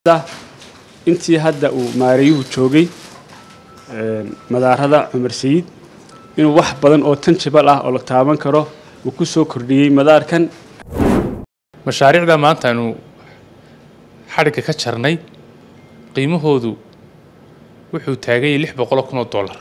intii hadda uu maarayuhu joogay madaarada cumar sayid inuu wax badan oo tanjibal ah oo la taaban karo uu ku soo kordhiyey madaarkan mashaariicda maanta aynu xadhigga ka jarnay qiimahoodu wuxuu taaganyay lix boqoloo kun oo dollar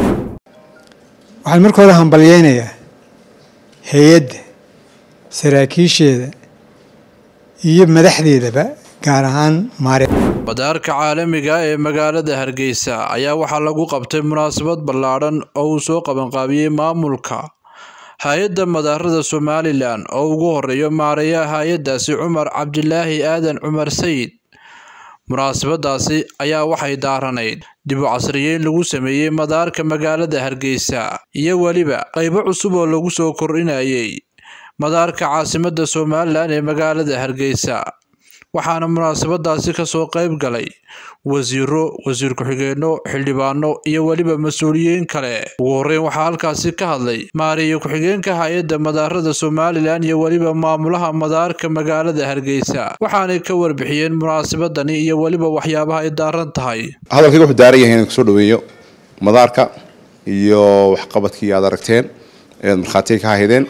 waxaan markooda hambalyaynayaa hay-adda saraakiisheeda iyo madaxdeedaba gaar ahaan maare madaarka caalamiga ee magaalada hargeysa ayaa waxaa lagu qabtay munaasabad ballaadhan oo uu soo qabanqaabiyey maamulka hay-adda madaarada somalilan oo ugu horeeyo maareeyaha hay-addaasi cumar cabdilaahi aadan cumar sayid munaasabadaasi ayaa waxay daaranayd dib u casriyeyn lagu sameeyey madaarka magaalada hargeysa iyo weliba qaybo cusub oo lagu soo kordhinayay madaarka caasimadda somalilan ee magaalada hargeysa waxaana munaasabadaasi kasoo qayb galay wasiiro wasiir ku-xigeenno xildhibaano iyo weliba mas-uuliyiin kale ugu horreyn waxaa halkaasi ka hadlay maareeye ku-xigeenka hay-adda madaarada somalilan iyo weliba maamulaha madaarka magaalada hargeysa waxaanay ka warbixiyeen munaasabadani iyo weliba waxyaabaha ay daaran tahay hadalkayga wuxuu daaran yahay inaan kusoo dhaweeyo madaarka iyo waxqabadkii aad aragteen eed markhaatiga ka haydeen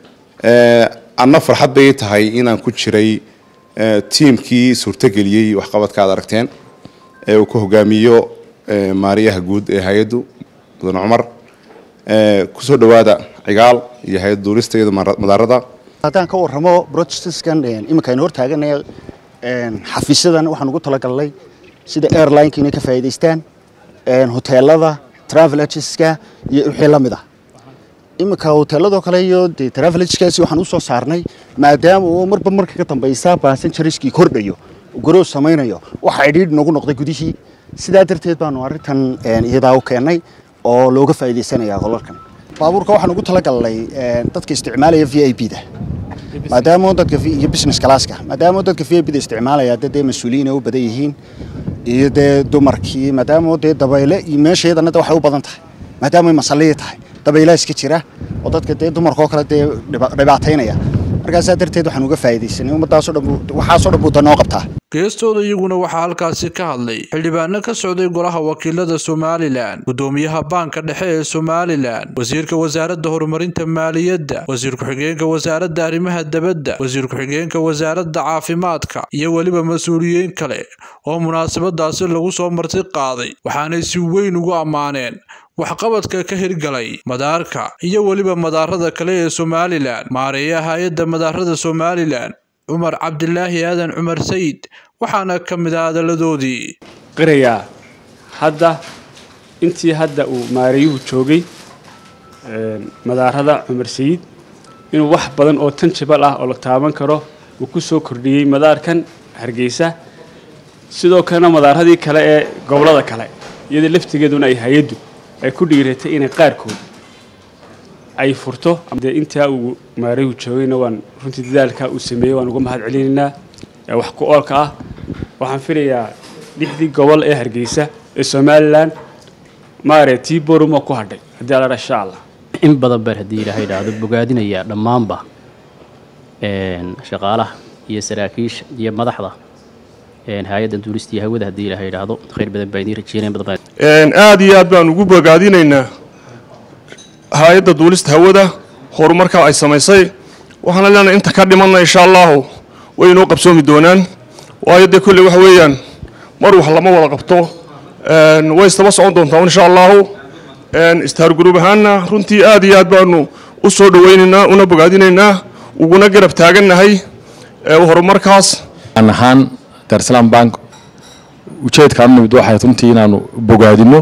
anna farxad bay tahay inaan ku jiray tiimkii suurtageliyey waxqabadka aad aragteen ee uu ka hogaamiyo maariyaha guud ee hay-addu mudan cumar kusoo dhawaada cigaal iyo hay-adda duulista iyada madaarada haddaan ka warramo brotestan iminka aynu hortaaganaya xafiisyadan waxaan ugu talagalnay sida airlineka inay ka faa'iidaystaan hoteelada travel agenska iyo wixii la mid ah iminka hoteeladoo kale iyo dee travel agenskaasi waxaan usoo saarnay maadaama uu marba marka ka dambaysa basenjariskii kordhayo gorow samaynayo waxa idhiidh nagu noqday gudihii sidaa darteed baanu arrintan iyadaa u keennay oo looga faa'iidaysanaya qolalkan baabuurka waxaan ugu talagalnay dadka isticmaalaya v i b da maadaama dadka iyo business classka maadaama dadka v i b da isticmaalaya dee dee mas-uuliyiin ay u badan yihiin iyo dee dumarkii maadaama dee dabayle iyo meesheedana waxay u badan tahay maadaama ay masalliyi tahay dabaylaa iska jira oo dadka dee dumarkaoo kale dee dhibaataynaya markaasaa darteed waxaan uga faa'iidaysanay ummadaasoo dhan waxaasoo dhan buu danoo qabtaa geestooda iyaguna waxaa halkaasi ka hadlay xildhibaano ka socday golaha wakiilada somalilan gudoomiyaha baanka dhexe ee somalilan wasiirka wasaaradda horumarinta maaliyadda wasiir ku-xigeenka wasaaradda arrimaha dabadda wasiir ku-xigeenka wasaaradda caafimaadka iyo weliba mas-uuliyiin kale oo munaasabadaasi lagu soo marti qaaday waxaanay si weyn ugu ammaaneen waxqabadka ka hirgalay madaarka iyo weliba madaarada kale ee somalilan maareeyaha hay-adda madaarada somalilan cumar cabdilaahi aadan cumar sayid waxaana ka mid ah hadaladoodii qirayaa hadda intii hadda uu maarayuhu joogay madaarada cumar sayid inuu wax badan oo tanjibal ah oo la taaban karo uu ku soo kordhiyey madaarkan hargeysa sidoo kalena madaaradii kale ee gobollada kale iyadoo laftigeeduna ay hay-addu ay ku dhiiratay inay qaarkood ay furto dee intaa uu maarayuhu joogayna waan runtii dadaalka uu sameeyey waan uga mahad celinaynaa wax ku oolka ah waxaan filayaa lixdii gobol ee hargeysa ee somalilan maare tii boruma ku hadhay haddii alla insha allah in badan baan haddii ilaaha idhaahdo bogaadinayaa dhammaanba shaqaalaha iyo saraakiisha iyo madaxda hay-addan duulista iyo hawada haddii ilaaha idhaahdo khayr badan baa idiin rajeynaya badan baa aada iyo aad baan ugu bogaadinaynaa hay-adda duulista hawada horumarka ay samaysay waxaana leenahay inta ka dhimanna insha allahu way inoo qabsoomi doonaan waayo dee kolley waxa weeyaan mar wax lama wada qabto way istaba socon doontaa insha allahu istaar gurub ahaanna runtii aada iyo aad baanu u soo dhawaynaynaa una bogaadinaynaa uguna garab taagannahay horumarkaas ahaan darsalaam bank ujeedkaan nimid waxay runtii inaanu bogaadino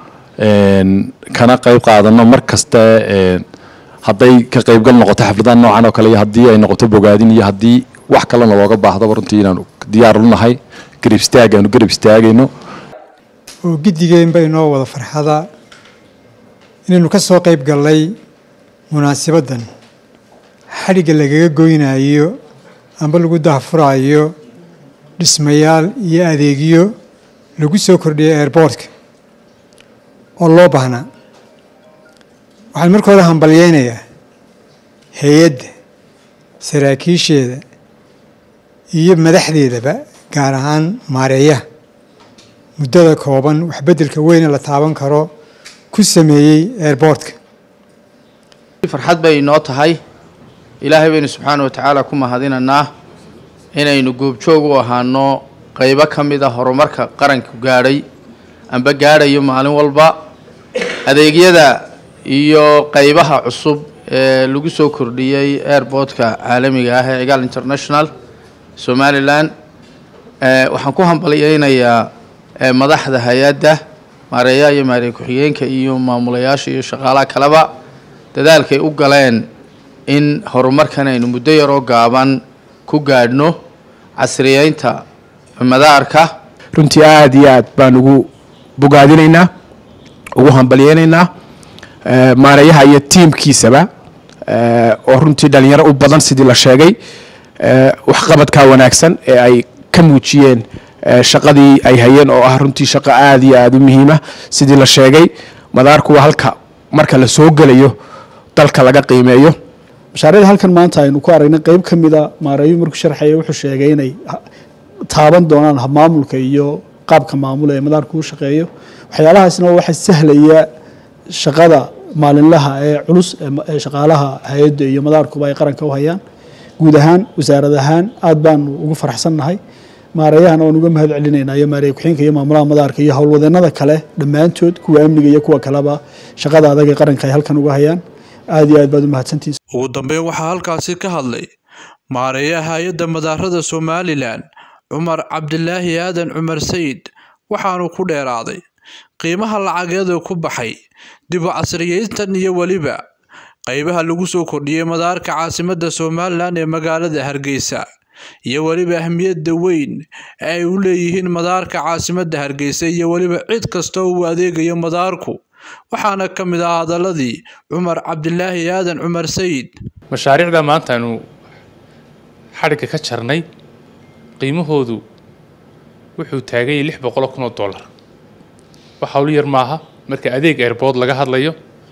kana qayb qaadano mar kasta hadday ka qaybgal noqoto xafladaha noocan oo kale iyo haddii ay noqoto bogaadin iyo haddii wax kalena looga baahdaba runtii inaanu diyaar u nahay garab istaag aanu garab istaagayno oo giddigeenba inoo wada farxada inaynu ka soo qayb gallay munaasabaddan xadhigga lagaga goynayo amba lagu dahfuraayo dhismayaal iyo adeegyo lagu soo kordhiyay airboortka oo loo baahnaa waxaan markooda hambalyaynayaa hay-adda saraakiisheeda iyo madaxdeedaba gaar ahaan maareeyaha muddada kooban waxbeddelka weyne la taaban karo ku sameeyey airboortka farxad bay inoo tahay ilaahay baynu subxaana wa tacaala ku mahadinanaa inaynu goobjoog u ahaano qaybo ka mid a horumarka qaranku gaadhay amba gaadhayo maalin walba adeegyada iyo qaybaha cusub ee lagu soo kordhiyey airboortka caalamiga ah ee cigaal international somalilan waxaan ku hambalyeynayaa madaxda hay-adda maareeyaha iyo maareey ku-xigeenka iyo maamulayaasha iyo shaqaalaha kaleba dadaalkay u galeen in horumarkan aynu muddo yaroo gaaban ku gaadhno casriyeynta madaarka runtii aada iyo aad baan ugu bogaadinaynaa ugu hambalyeynaynaa maareeyaha iyo tiimkiisaba oo runtii dhalinyaro u badan sidii la sheegay waxqabadkaa wanaagsan ee ay ka muujiyeen shaqadii ay hayeen oo ah runtii shaqo aada iyo aada u muhiima sidii la sheegay madaarku waa halka marka la soo gelayo dalka laga qiimeeyo mashaariicda halkan maanta aynu ku aragnay qeyb ka mida maareeyu markuu sharxaya wuxuu sheegay inay taaban doonaan habmaamulka iyo qaabka maamula ee madaarku u shaqeeyo waxyaalahaasna waxa sahlaya shaqada maalinlaha ee culus ee shaqaalaha hay-adda iyo madaarkuba ay qaranka u hayaan guud ahaan wasaarad ahaan aada baanu ugu faraxsannahay maareeyahana waan uga mahad celinaynaa iyo maareey ku-xeenka iyo maamulaha madaarka iyo howlwadeenada kale dhammaantood kuwa amniga iyo kuwa kaleba shaqada adag ee qaranka ay halkan uga hayaan aada iyo aad baad u mahadsantihiin ugu dambeyn waxaa halkaasi ka hadlay maareeyaha hay-adda madaarada somalilan cumar cabdilaahi aadan cumar sayid waxaanu ku dheeraaday qiimaha lacageedu ku baxay dib u casriyeyntan iyo weliba qaybaha lagu soo kordhiyey madaarka caasimadda somalilan ee magaalada hargeysa iyo weliba ahmiyadda weyn ee ay u leeyihiin madaarka caasimadda hargeysa iyo weliba cid kasta oo uu adeegayo madaarku waxaana ka mid ah hadaladii cumar cabdilaahi aadan cumar sayid mashaariicda maanta aynu xadhigga ka jarnay qiimahoodu wuxuu taaganyay lix boqoloo kun oo dollar wax howlo yar maaha marka adeeg airbood laga hadlayo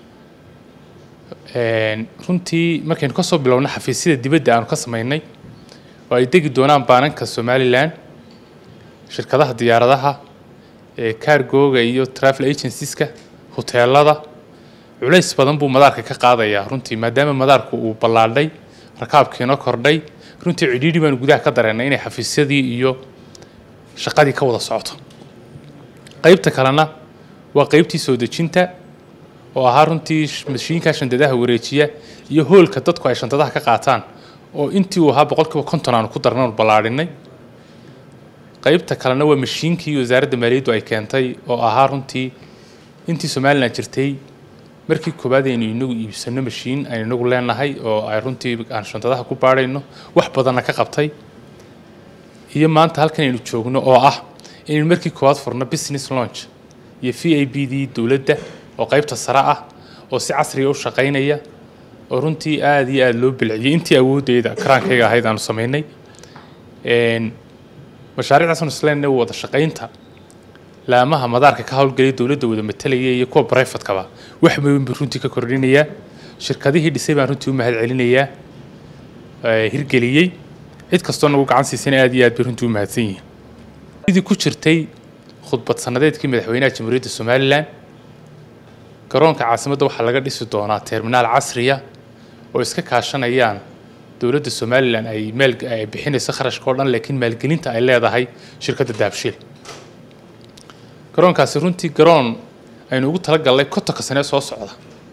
runtii markaynu kasoo bilowna xafiisyada dibadda aanu ka sameynay oo ay degi doonaan baananka somalilan shirkadaha diyaaradaha cargoga iyo travel agencies-ka hoteelada culays badan buu madaarka ka qaadayaa runtii maadaama madaarku uu ballaadhay rakaabkiina kordhay runtii cidhiidhi baanu gudaha ka dareennay inay xafiisyadii iyo shaqadii ka wada socoto qaybta kalena waa qaybtii soo dejinta oo ahaa runtii mashiinka shandadaha wareejiya iyo hoolka dadku ay shandadaha ka qaataan oo intii uu ahaa boqolkiiba konton aanu ku darnan ballaadhinay qaybta kalena waa mashiinkii wasaaradda maaliyaddu ay keentay oo ahaa runtii intii somalilan jirtay markii koowaad aynu inagu iibsano mashiin aynu inagu leenahay oo ay runtii aan shantadaha ku baadhayno wax badanna ka qabtay iyo maanta halkan aynu joogno oo ah inaynu markii koowaad furno business launch iyo v a b dii dowladda oo qaybta sare ah oo si casriga u shaqaynaya oo runtii aada iyo aada loo bilciyey intii awoodeyda karaankayga ahayd aanu samaynay mashaariicdaasnu isleenna wada shaqaynta laamaha madaarka ka howlgelaya dowladda wada matalaya iyo kuwa brifatkaba wax weyn buu runtii ka kordhinayaa shirkadihii dhisay baan runtii u mahad celinayaa hirgeliyey cid kastoo nagu gacan siisana aad iyo aad bay runtii u mahadsan yihiin sidii ku jirtay khudbad sanadeedkii madaxweynaha jamhuuriyadda somalilan garoonka caasimadda waxaa laga dhisi doonaa terminaal casriya oo iska kaashanayaan dowladda somalilan ay maal ay bixinayso kharashka oo dhan laakiin maalgelinta ay leedahay shirkadda daabshiil garoonkaasi runtii garoon aynu ugu talagalnay kontonka sane soo socda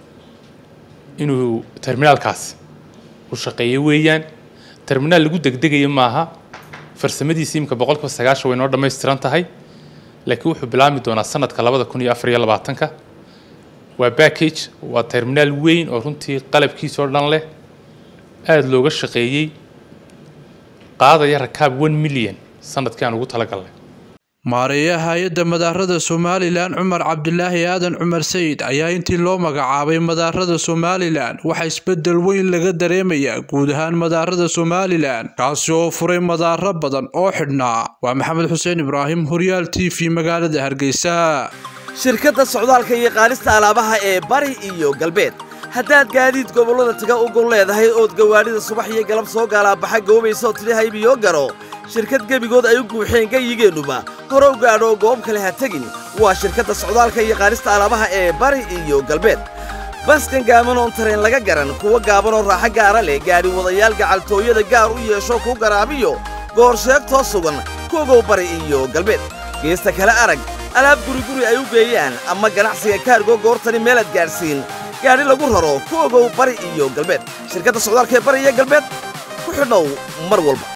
inuu terminaalkaasi u shaqeeyo weeyaan terminaal lagu degdegayo maaha farsamadiisi imika boqolkiiba sagaashan way noo dhammaystiran tahay laakiin wuxuu bilaabmi doonaa sanadka labada kun iyo afar iyo labaatanka waa backage waa terminaal weyn oo runtii qalabkiisa oo dhan leh aada looga shaqeeyey qaadaya rakaab one million sanadkii aan ugu talagalnay maareeyaha hay-adda madaarada somalilan cumar cabdilaahi aadan cumar sayid ayaa intii loo magacaabay madaarada somalilan waxaa isbedel weyn laga dareemayaa guud ahaan madaarada somalilan kaasi oo furay madaaro badan oo xidhnaa waa maxamed xuseen ibraahim horyaal t v magaalada hargeysa shirkadda socdaalka iyo qaadista alaabaha ee bari iyo galbeed haddaad gaadiid gobollada taga u gol leedahay ood gawaadhida subax iyo galab soo gaalaabaxa goobaysa oo tidhi haybiyo garo shirkad gebigood ay u guuxeen gayigeennuba hore u gaadho goob kale ha tegin waa shirkadda socdaalka iyo qaadista alaabaha ee bari iyo galbeed baskan gaaban oon tareen laga garan kuwa gaaban oo raaxo gaara leh gaadhi wadayaal gacaltooyada gaar u yeesho kuu garaabiyo goor sheegtoo sugan kuogow bari iyo galbeed geesta kale arag alaab guriguri ay u geeyaan ama ganacsiga kaargo goortani meelaad gaadhsiin gaadhi lagu raro ku ogow bari iyo galbeed shirkadda socdaalka ee bari iyo galbeed ku xidhnow mar walba